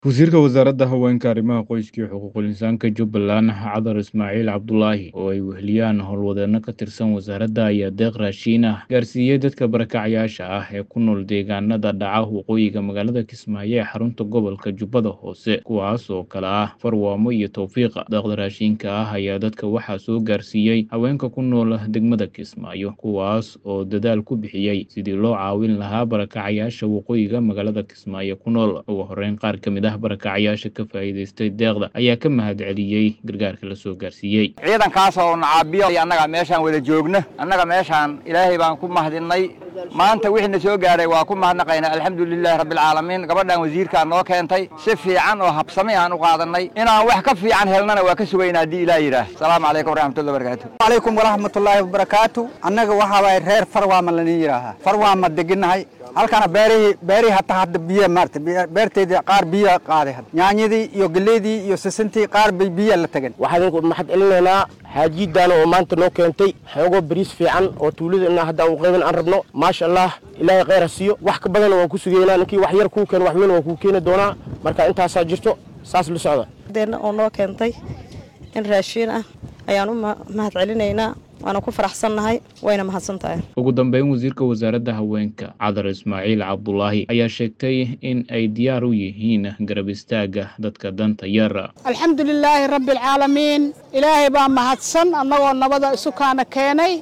Wasiirka Wasaaradda Haweenka, Arrimaha Qoyska iyo Xuquuqul Insaanka Jubbaland Cadar Ismaaciil Cabdulaahi oo ay weheliyaan howlwadeenno ka tirsan wasaaradda ayaa deeq raashin ah gaarsiiyey dadka barakacayaasha ah ee ku nool deegaanada dhaca waqooyiga magaalada Kismaayo ee xarunta gobolka Jubbada Hoose kuwaas oo kale ah Farwaamo iyo Towfiiqa deeqda raashinka ah ayaa dadka waxaa soo gaarsiiyey haweenka ku nool degmada Kismaayo kuwaas oo dadaal ku bixiyey sidii loo caawin lahaa barakacayaasha waqooyiga magaalada Kismaayo ku nool ugu horeyn qaar ka mid ah barakacayaasha ka faa'iidaystay deeqda ayaa ka mahadceliyey gargaarka la soo gaarsiiyey ciidankaas oo nacaabiyo annaga meeshaan wada joogna annaga meeshaan ilaahay baan ku mahadinnay maanta wixii na soo gaaray waa ku mahadnaqaynaa alxamdulilaahi rabbilcaalamiin gabadhan wasiirkaa noo keentay si fiican oo habsami aan u qaadannay inaan wax ka fiican helnana waa ka sugaynaa haddii ilaah yidhaah asalaamu calaykum waraxmatullahi wabarakaatu calaykum waraxmatullaahi wabarakaatu annaga waxaa waay reer farwaama lanin yidhaahaa farwaama degannahay halkana beerihii beerihii hataa hadda biyo maarata beerteedii qaar biyo qaaday hadda nyaanyadii iyo geleydii iyo sisintii qaar bay biyo la tagan waxaan idinku mahad celinaynaa xaajiidaana oo maanta noo keentay xoogoo bariis fiican oo tuulada inaa haddaan u qayban aan rabno maasha allah ilaahay khayr ha siiyo wax ka badanna waan ku sugaynaa ninkii wax yar kuu keeno wax weyn waan kuu keeni doonaa marka intaasaa jirto saas la socda deena oo noo keentay in raashiin ah ayaan u mahad celinaynaa waana ku faraxsannahay wayna mahadsan tahay ugu dambeyn wasiirka wasaaradda haweenka cadar ismaaciil cabdulaahi ayaa sheegtay in ay diyaar u yihiin garab istaagga dadka danta yar alxamdulilaahi rabbi alcaalamiin ilaahay baa mahadsan annagoo nabada isu kaana keenay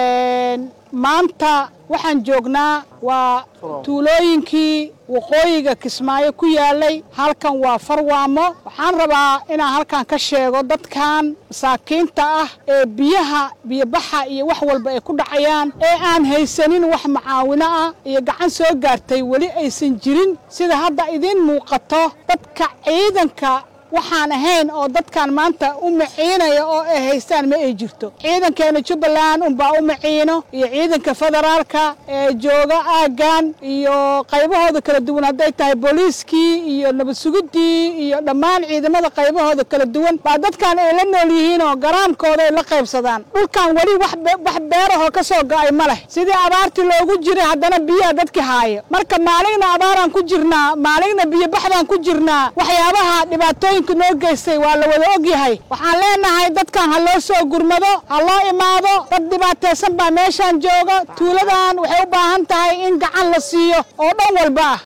maanta waxaan joognaa waa tuulooyinkii waqooyiga kismaayo ku yaalay halkan waa farwaamo waxaan rabaa inaan halkan ka sheego dadkan masaakiinta ah ee biyaha biyobaxa iyo wax walba ay ku dhacayaan ee aan haysanin wax macaawino ah iyo gacan soo gaartay weli aysan jirin sida hadda idiin muuqato dadka ciidanka waxaan ahayn oo dadkan maanta u maciinaya oo ay haystaan ma ay jirto ciidankeena jubbaland unbaa u maciino iyo ciidanka federaalka ee jooga aaggan iyo qaybahooda kala duwan hadday tahay booliiskii iyo nabad suguddii iyo dhammaan ciidamada qaybahooda kala duwan baa dadkan ay la nool yihiin oo garaamkooda ay la qaybsadaan dhulkan weli wax beerahoo ka soo go'ay ma leh sidii abaartii loogu jiray haddana biyaha dadki haaya marka maaligna abaaraan ku jirnaa maaligna biyobaxdaan ku jirnaa waxyaabaha dhibaatooyin noo geystay waa la wada og yahay waxaan leenahay dadkan ha loo soo gurmado ha loo imaado dad dhibaataysan baa meeshaan jooga tuuladan waxay u baahan tahay in gacan la siiyo oo dhan walba ah